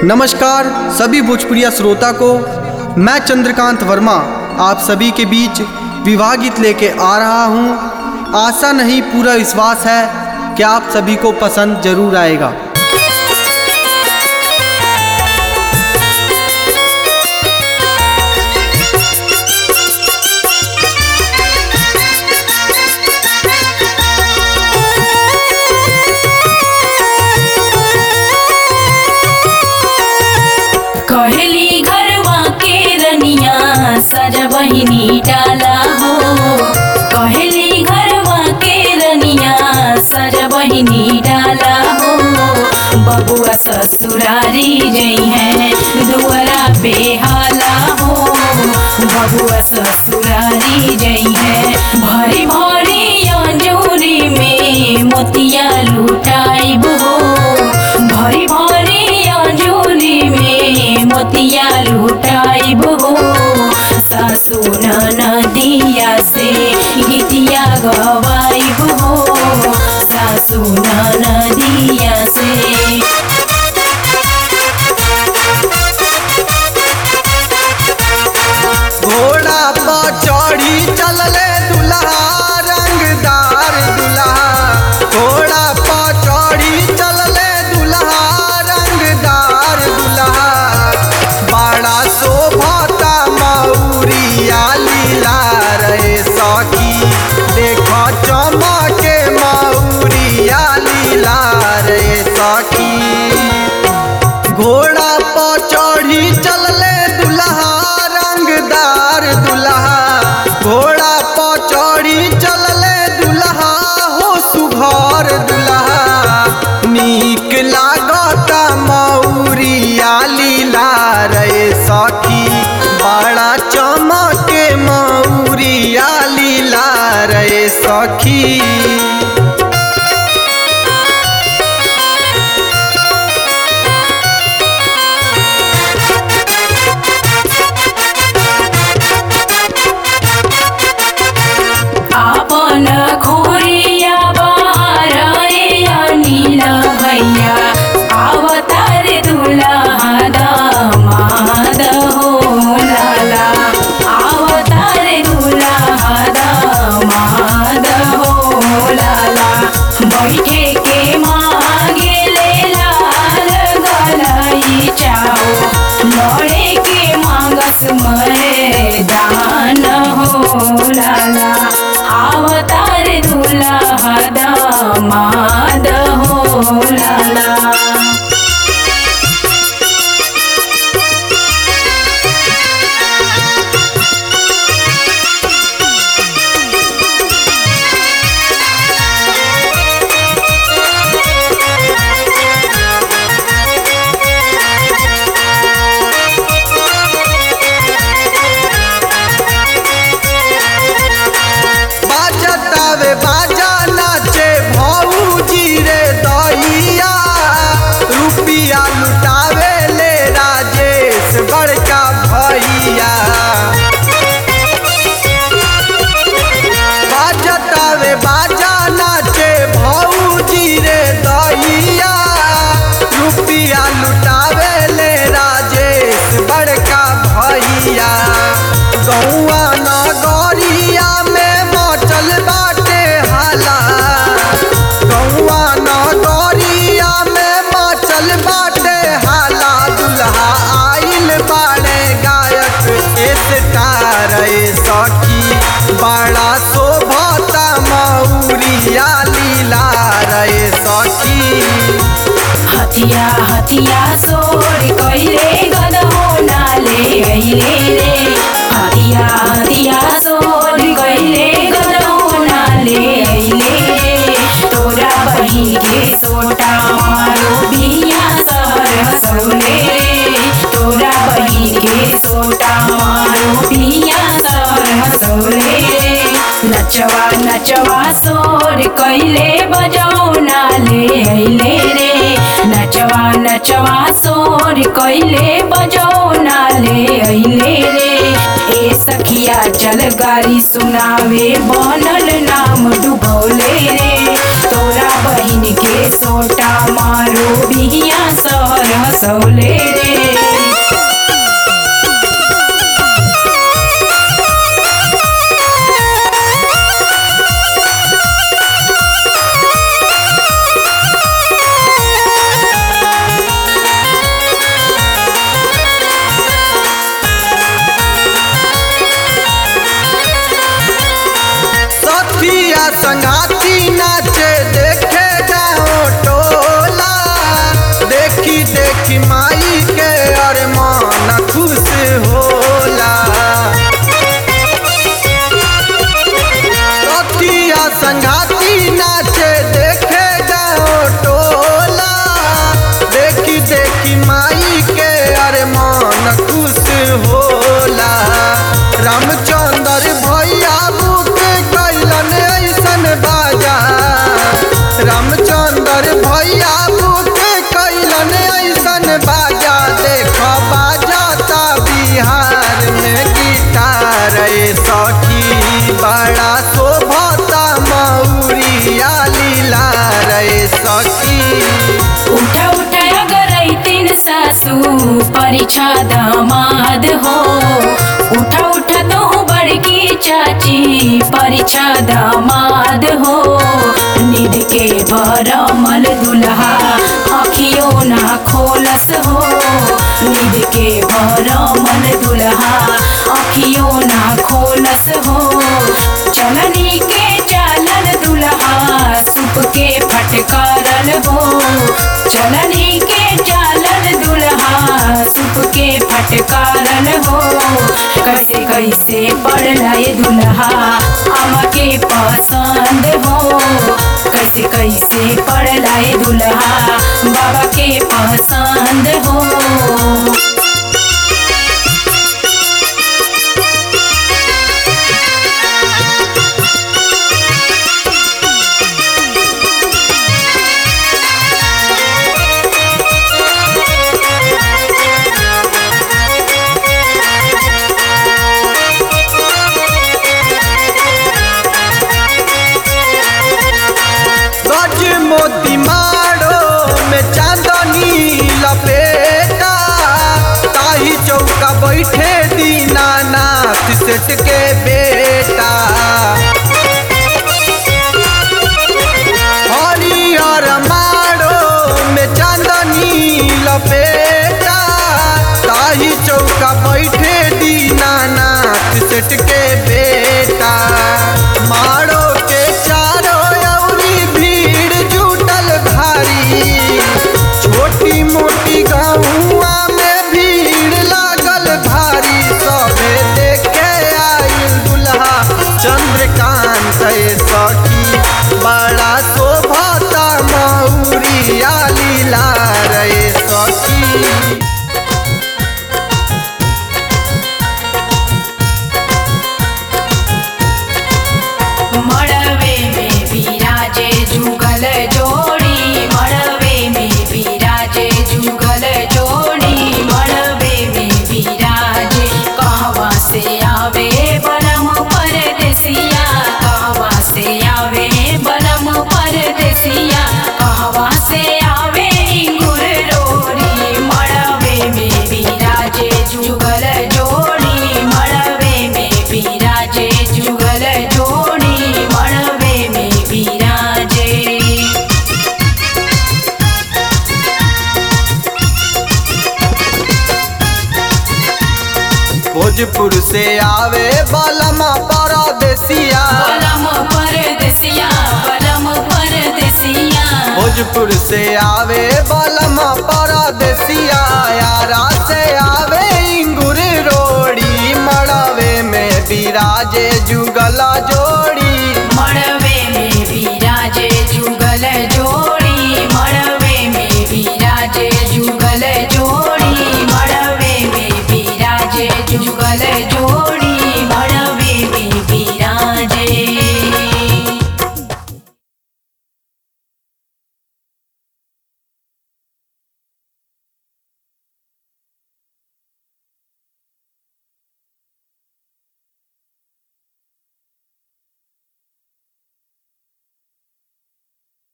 नमस्कार सभी भोजपुरिया श्रोता को मैं चंद्रकांत वर्मा आप सभी के बीच विवाह गीत लेके आ रहा हूँ आशा नहीं पूरा विश्वास है कि आप सभी को पसंद जरूर आएगा कहली घरवा के रनिया सजा बहिनी डाला हो कहली घरवा के रनिया सजा बहिनी डाला हो बबुआ ससुरारी जई है दुआरा पे हाला हो बबुआ ससुरारी जई है भरी भरी अंजूरी में मोतिया लुटाइब हो भरी भरी अंजूरी में मोतिया लुटाइब हो सासु नदिया से गीतिया गवाइब हो सासु नदिया से घोड़ा पर चढ़ी चलले दुल्हा रंगदार दुल्हा घोड़ा पर चढ़ी चलले दुल्हा रंगदार दुल्हा बड़ा शोभता मौरिया लीला रे सखी देख चमके मौरिया लीला रे सखी घोड़ा पर चढ़ी चलले दुल्हा रंगदार दुल्हा घोड़ा पर चढ़ी चलले दुल्हा हो सुघर दुल्हा नीक लागता मौरिया लीला रे सखी बड़ा चमके मौरिया लीला रे सखी आपन खोरिया बाहर रे अनिल भैया अवतार दुल्हा दामाद हो लाला अवतार दुल्हा दामाद हो लाला बैठे के मांगे ले लाल गलाई चाओ लड़े के मांगस मरे दान हो लाला अवतार दुल्हा दामाद हो लाला बाजतावे बाजा नाचे भौजी रे दैया रुपिया लुटावे ले राजेश बड़का भैया बाजतावे बाजा नाचे भौजी रे दैया रुपिया लुटावे ले राजेश बड़का भैया गौआ नगरिया में मचल बाटे हाला गौआ नगरिया में मचल बाटे हाला दुल्हा आइल बाड़े गायक स्टार सखी बड़ा शोभता मौरिया लीला रे सखी हथिया हथिया सोर कइले गदहो नाले अइले रे हथिया हथिया सोर कइले गदहो नाले अइले रे तोरा बहिन के सोटा मारो बिया सहर हसौले रे तोरा बहिन के सोटा मारो बिया सहर हसौले रे नचवा नचवा सोर कइले बजाओ नाले अइले रे नच नचवा नचवा सोर कैले बजो नाले अइले रे ए सखिया चल गारी सुनावे बनल नाम डुबौले रे तोरा बहिन के सोटा मारो बिहिया सर हसौले रे सखिया संगाती नाचे देखे जाओ टोला देखी देखी माई के अरे मन खुश होला सखिया संगाती नाचे देखे जाओ टोला देखी देखी माई के अरे मन खुश होला रामचंद्र भैया बुक कैलन ऐसन बाजा रामचंद्र भैया बुक कैलन ऐसन बाजा देख बाजाता बिहार में गिटार ए सखी बड़ा शोभता मौरिया लीला रे सखी उठा उठा अगर तीन सासू परीक्षा दामाद हो उठा उठा तो बड़की चाची परीक्षा दामाद हो निध के भरमल दुल्हा अखियों ना खोलस हो निध के भरमल दुल्हा अखियों ना खोलस हो चलनी के चालन दुल्हा सुप के फटकारल हो चलनी के चालन दुल्हा सुप के फटकारल हो कैसे कैसे पड़ला ये दुल्हा आमा के पसंद हो कैसे कैसे पड़ला ये दुल्हा बाबा के पसंद हो गज मोती मारो में चांदनी लपेटा ताही चौका बैठे दीनानाथ सेठ के बेटा हरियर मारो में चांदनी लपेटा ताही चौका बैठे दीनानाथ सेठ के बेटा मारो के चारो अउरी भीड़ जुटल भारी छोटी मोटी गाँवा में भीड़ लागल भारी सभे देखे आइल दुल्हा चंद्रकांत ए सखी बड़ा शोभता मौरिया लीला रे सखी मड़वे में विराजे जुगल जोड़ी मड़वे में विराजे जुगल जोड़ी मड़वे में विराजे कहवा से आवे बलम परदेसिया कहवा से आवे बलम परदेसिया कहवा से आवे इंगुर रोरी मड़वे में विराजे जुगल जोड़ी मड़वे में विराजे जुगल जोड़ी मड़वे में विराजे भोजपुर से आवे बलमा परदेसिया बलम परदेसिया बलम परदेसिया भोजपुर से आवे बलम